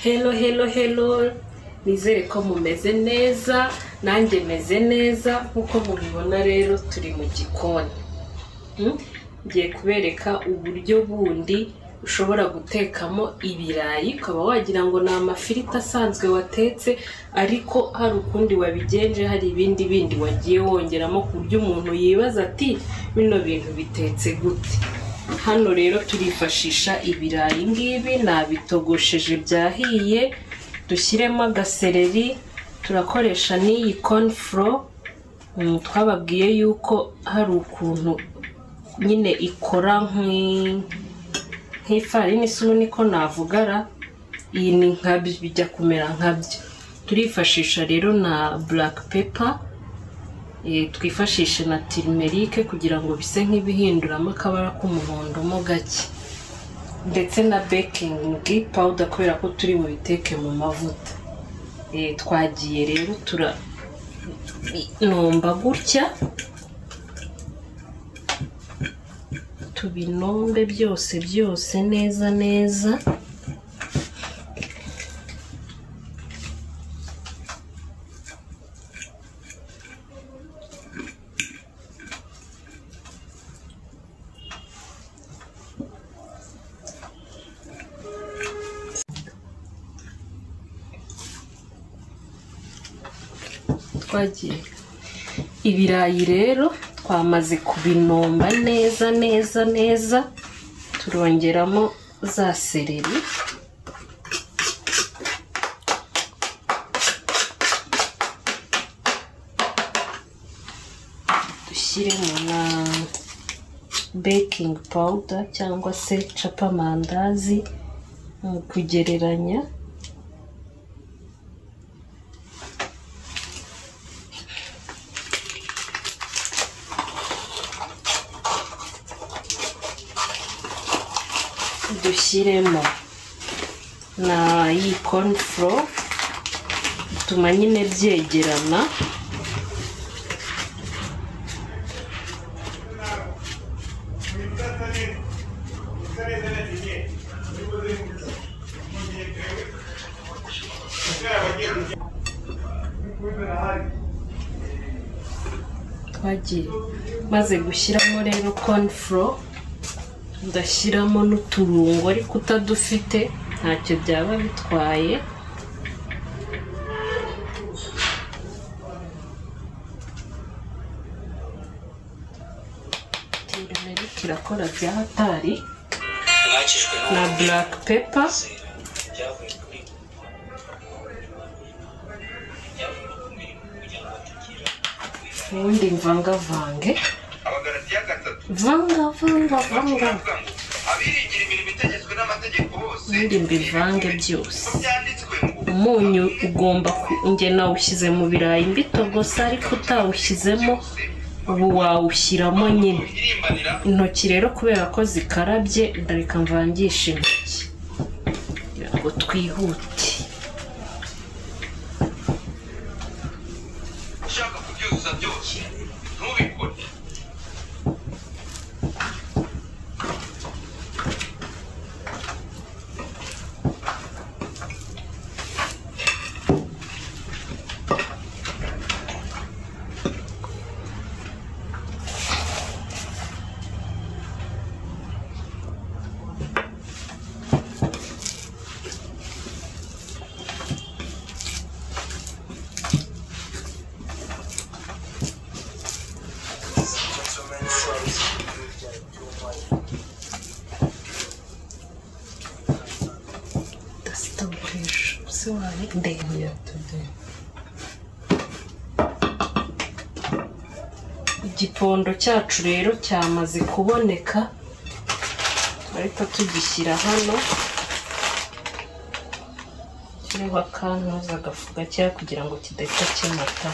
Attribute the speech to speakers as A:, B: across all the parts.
A: helo helo helo nizere ko mumeze neza nanjye meze neza nk'uko mubibona rero turi mu gikoni Hmm? ngiye kubereka uburyo bundi ushobora gutekamo ibirayi ukaba wagira ngo ni amafiriti asanzwe watetse ariko hari ukundi wabigenje hari ibindi bindi wagiye wongeramo ku buryo umuntu yibaza ati bino bintu bitetse gute hano rero turifashisha ibirayi ngibi nabitogosheje byahiye dushyiremo agasereri turakoresha n'iyi konfuro twababwiye yuko hari ukuntu nyine ikora nk'i- nk'ifarini isuru niko navugara iyi ni nkabyo bijya kumera nkabyo turifashisha rero na black pepper eh, twifashishe na tirimerike kugira ngo bise nk'ibihinduramo akabara k'umuhondo mo gake ndetse na bekingi powder kubera ko turi bubiteke mu mavuta Eh, twagiye rero tura nomba gutya tubinombe byose byose neza neza twagiye ibirayi rero twamaze kubinomba neza neza neza turongeramo za sereri dushyiremo na baking powder cyangwa se capamandazi mu kugereranya dushyiremo na iyi konfuro bituma nyine byegerana twagiye maze gushyiramo rero konfuro ndashyiramo n'uturungo ariko utadufite ntacyo byaba bitwaye tirimerike irakora bya hatari
B: mwakijwe
A: na buraka pepa
B: n'uwizera byavuye kuri byavuye ku mirimo kugira ngo tugira
A: ubundi mvangavange
C: abagaratiya gatatu
A: vanga vanga vanga
C: bavuga ngo abiringira imirimo itegetswe n'amategeko bose
A: ubundi mbivange byose
C: ko byanditswe ngo
A: umunyu ugomba ku- njye nawushyize mu birayi mbitogosa ariko utawushyizemo ubu wawushyiramo nyine
C: irimbanira
A: intoki rero kubera ko zikarabye ndareka mvangisha intoki kugira ngo twihute
C: ushaka kubyuzuza byose ntubikore
A: dasitoresha se wawe ndende igipondo cyacu rero cyamaze kuboneka ariko tugishyira hano kiriho akantuza agafu gakeya kugira ngo kidahita kimata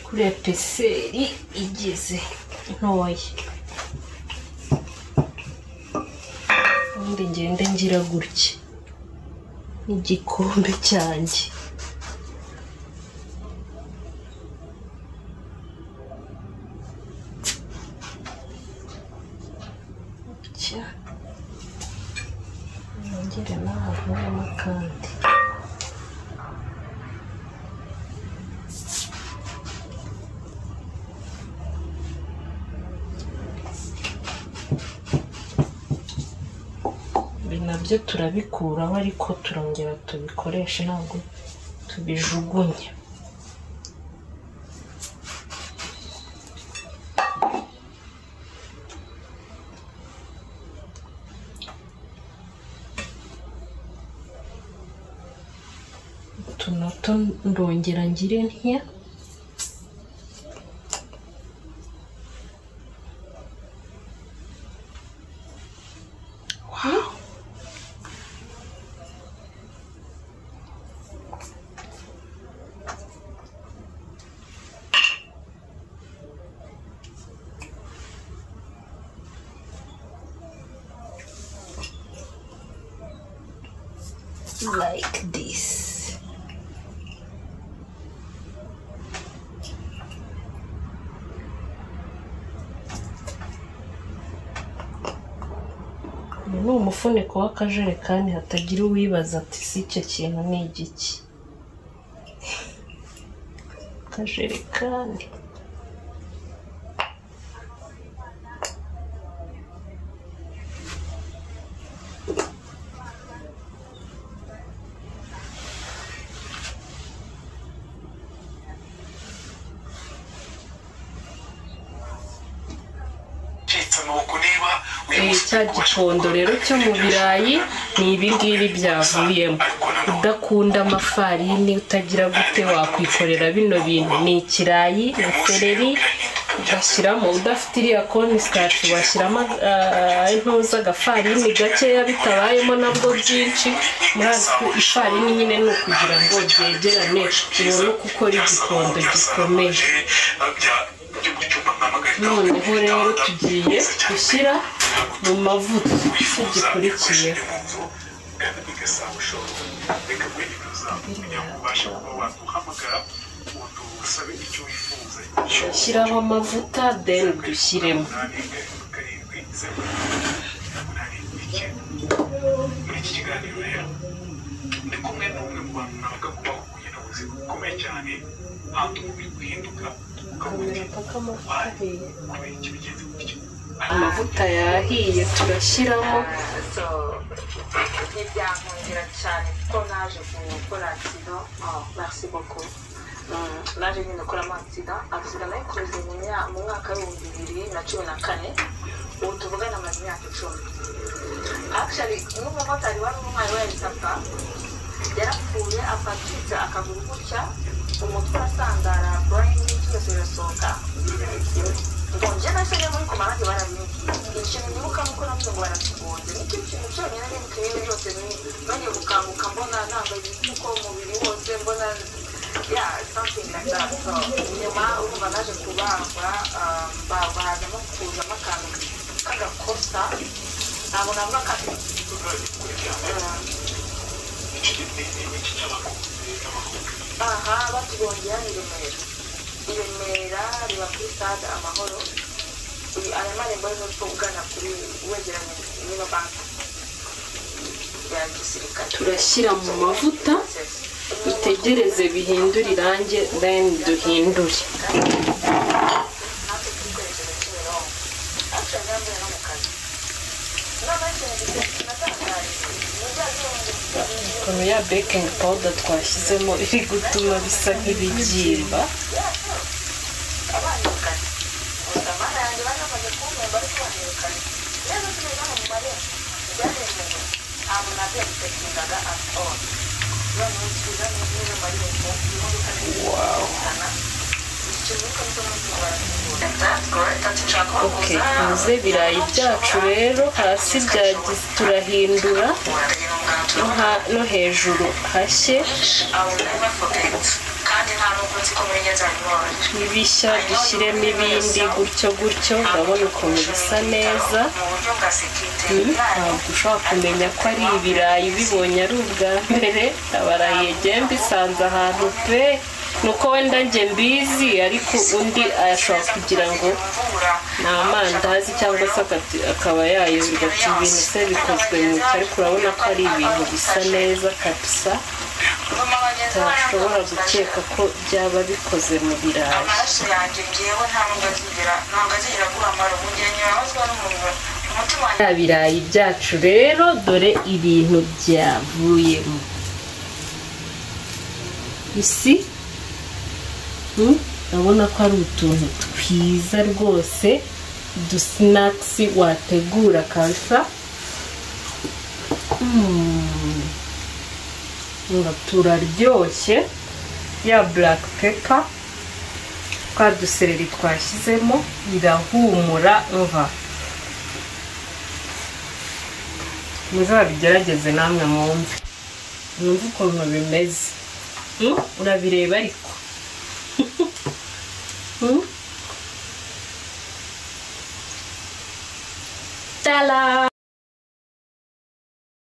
A: kuriya peseri igeze ntoya ubundi ngende ngira gutya n'igikombe cyanjye gutya nongere n'ahavuyemo akandi ibi nabyo turabikuraho ariko turongera tubikoreshe ntabwo tubijugunya utu nato ndongera ngire ntiya like this. Uyu ni umufuniko w'akajerekani hatagira uwibaza ati si icyo kintu ni igiki akajerekani
C: Citse amaboko niba uyu
A: Eh,
C: munsi
A: cya gikondo rero cyo mu birayi ni ibi ngibi byavuyemo udakunda amafarini utagira gute wakwikorera bino bintu ni ikirayi ni sereri ugashyiramo udafite iriya konsitati washyiramo ah, intuza agafarini gakeya bitabayemo nabwo byinshi muri ako ifarini nyine ni ukugira ngo byegerane ubone uko ukora igikondo gikomeye noneho rero tugiye gushyira mu mavuta icyo gikurikiyeho shyiraho amavuta then dushyiremo
C: muri iki kiganiro rero ndi kumwe n'umwe mu bantu nabaga mu bahuguye n'ubuzima bukomeye cyane hantu umubiri guhinduka ukavuga uti kubera iki bigenze gutyo
A: amavuta yahiye turashyiramo
D: So, ntibyankundira cyane kuko naje gukora agisida merci beaucoup Mm, naje nyine gukoramo agisida agisida nayikoze mu mya- mu mwaka w'ibihumbi bibiri na cumi na kane ubu tuvugana amaze imyaka icumi actually n'umumotari wari umwari wa elisapa yarapfuye afatiza akaguru gutya umutwe urasandara burayini byose birasohoka ngonje nahise njya muri komarage barabimbwiye ikintu ndibuka nuko navuze ngo baratugonze nicyo kintu cyonyine n'imikorere byose nongeye gukanguka mbona ntabwo kuko umubiri wose mbona ya something like that so nyuma urumva naje kubagwa ah, ba- bazamo kuzamo akantu k'agakosa ntabwo navuga ko ari aha batubongera ni remera i remera riba kuri stade amahoro Uyu- aya marembo ni uko ugana kuri wegeranye n'iyo banki ya gisirikare
A: turashyira mu mavuta
D: Sesi.
A: dutegereze bihindure irangi then duhindure
D: natwe twikoresheje kimironko natwe ngambuye no mu kazi inama y'ikintu giteye natangaje ni bya byuma
A: ukuntu ya baking powder twashyizemo iri gutuma bisa nk'ibibyimba
D: abanirukanye gusa amana yanjye bari bamaze kumpemba ariko banirukanye rero tugeze mu marembo byaremewe ntabwo nabyo bidakingaga at all noneho tuza n'izo marembo imodoka zitana ikibuka nizo mpamvu barakingura
A: ok tuze ibirayi byacu rero hasi byagize turahindura no ha- no hejuru hashye
D: I will never forget kandi kandi nta n'ubwo nzi ko muri neza bibabaje
A: ibishya dushyiremo ibindi gutyo gutyo urabona ukuntu bisa neza
D: mu buryo bwa
A: Hmm,
D: sekirite
A: ntabwo ushobora kumenya ko ari ibirayi ubibonye ari ubwa mbere abarayi yagiye mbisanze ahantu pe ni uko wenda njye mbizi ariko undi ashobora kugira ngo ni amandazi cyangwa se akati- akaba yayobirwa ati ibintu se bikozwe mu cyo ariko urabona ko ari ibintu bisa neza kabisa utashobora gukeka ko byaba bikoze mu birayi
D: amaraso yanjye ngewe nta nubwo azigera ntabwo azigera agura amaro mu gihe nyabazwa n'umuriro umutima wanjye
A: bya birayi byacu rero dore ibintu byavuyemo isi Hmm? urabona ko ari utuntu twiza rwose udusinakisi wategura kansa Hmm. Nga turaryoshye ya buraka pepa twa dusereri twashyizemo birahumura mva muzabigerageze namwe mwumve mwumve ukuntu bimeze Hmm? urabireba ariko Hmm? Tala!